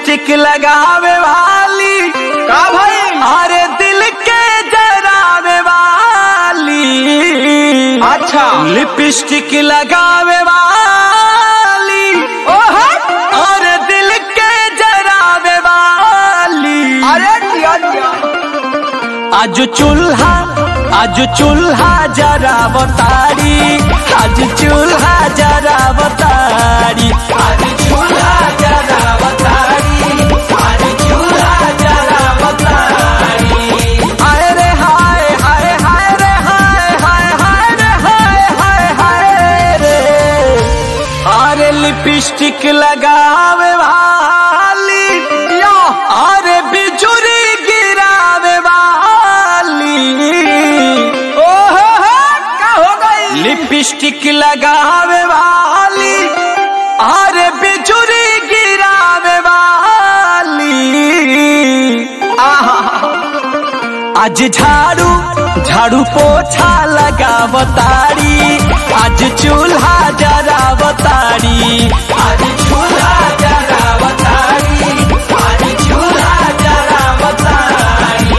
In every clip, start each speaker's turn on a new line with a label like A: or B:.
A: lipstick लगावे वाली
B: का भाई
A: अरे दिल के जरावे वाली
B: अच्छा
A: लिपस्टिक लगावे वाली
B: ओहो
A: अरे दिल के जरावे वाली
B: अरे दिया दिया
A: आज चूल्हा आज चूल्हा जरा बतारी आज चूल्हा जरा बतारी आज चूल्हा जरा बतारी आज चूल्हा जरा बतारी हाय रे हाय हाय हाय रे हाय हाय हाय रे हाय हाय हाय रे अरे लिपस्टिक लगावे वाली
B: या
A: अरे बिजुरी गिरावे वाली
B: ओहो हो का हो गई
A: लिपस्टिक लगावे वाली अरे बिजुरी गिरावे वाली
B: आहा
A: आज झाड़ू झाड़ू पोछा लगावतारी आज चूल्हा जरावतारी आज चूल्हा जरावतारी आज चूल्हा जरावतारी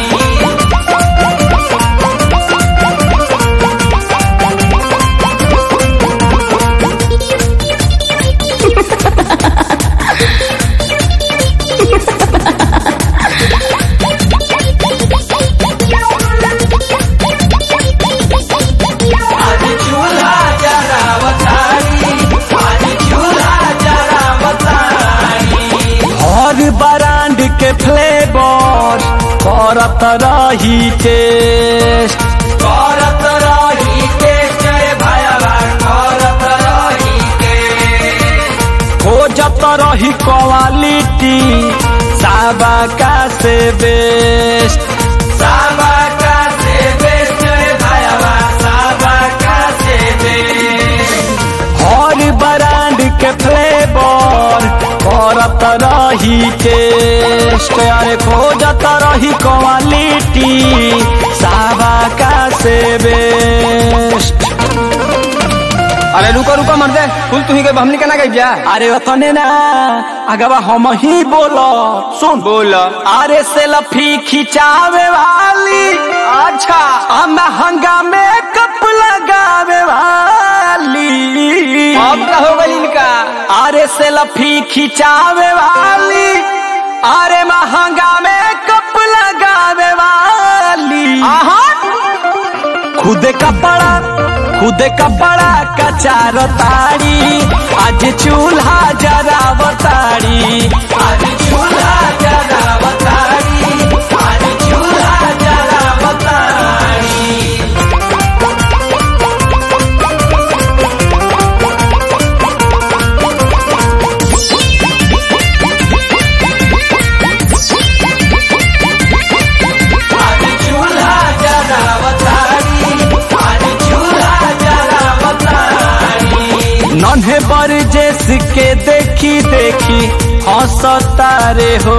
A: आज चूल्हा जरावतारी आज चूल्हा जरावतारी हर ब्रांड के फ्लेवर करत रही टेस्ट करत रही टेस्ट रे भाईवा करत रही टेस्ट खोजत रही क्वालिटी साबाका से बेस्ट साबाका से बेस्ट रे भाईवा साबाका से बेस्ट हर ब्रांड के फ्लेवर करत रही टेस्ट अरे खोजत रही क्वालिटी साबाका से बेस्ट
B: अरे रुको रुको मर दे फूल तुही के हमनी के ना गई जा
A: अरे अतने ना अगवा हम ही बोलो सुन
B: बोल
A: अरे सेल्फी खिंचावे वाली
B: अच्छा
A: आ महंगा मेकअप लगावे वाली
B: अब का हो गई इनका
A: अरे सेल्फी खिंचावे वाली अरे महंगा मेकअप लगावे वाली
B: आहा
A: खुद कपड़ा खुद कपड़ा कचार तारी आज चूल्हा जरा बतारी आज चूल्हा जरा बतारी आज चूल्हा जरा बतारी आज चूल्हा जरा बतारी आज चूल्हा जरा बतारी नन्हे पर जेस के देखी देखी हंसता रे हो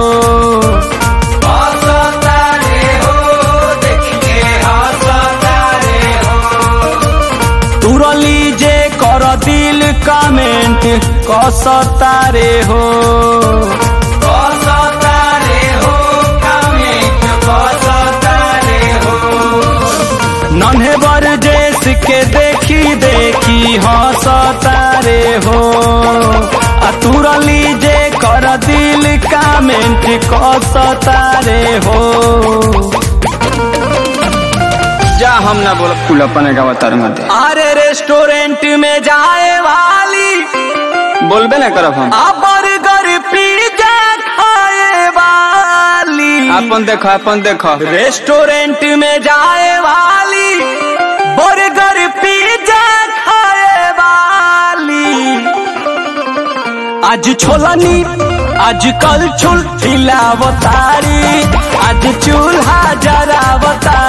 A: हंसता रे हो देख के हंसता रे हो तुरली जे कर दिल कमेंट कसता रे हो कसता रे हो कमेंट कसता रे हो नन्हे बर जेस के देखी देखी हंसता रे हो आ तुरली जे कर दिल कमेंट कसता रे हो
B: जा हम ना बोल फूल अपने का बता मत दे
A: अरे रेस्टोरेंट में जाए वाली
B: बोलबे ना करब हम
A: आ बर्गर पिज्जा खाए वाली
B: अपन देखो अपन देखो
A: रेस्टोरेंट में जाए वाली बर्गर पिज्जा खाए वाली आज छोलनी आज कल छुल खिलावतारी आज चूल्हा जरावतारी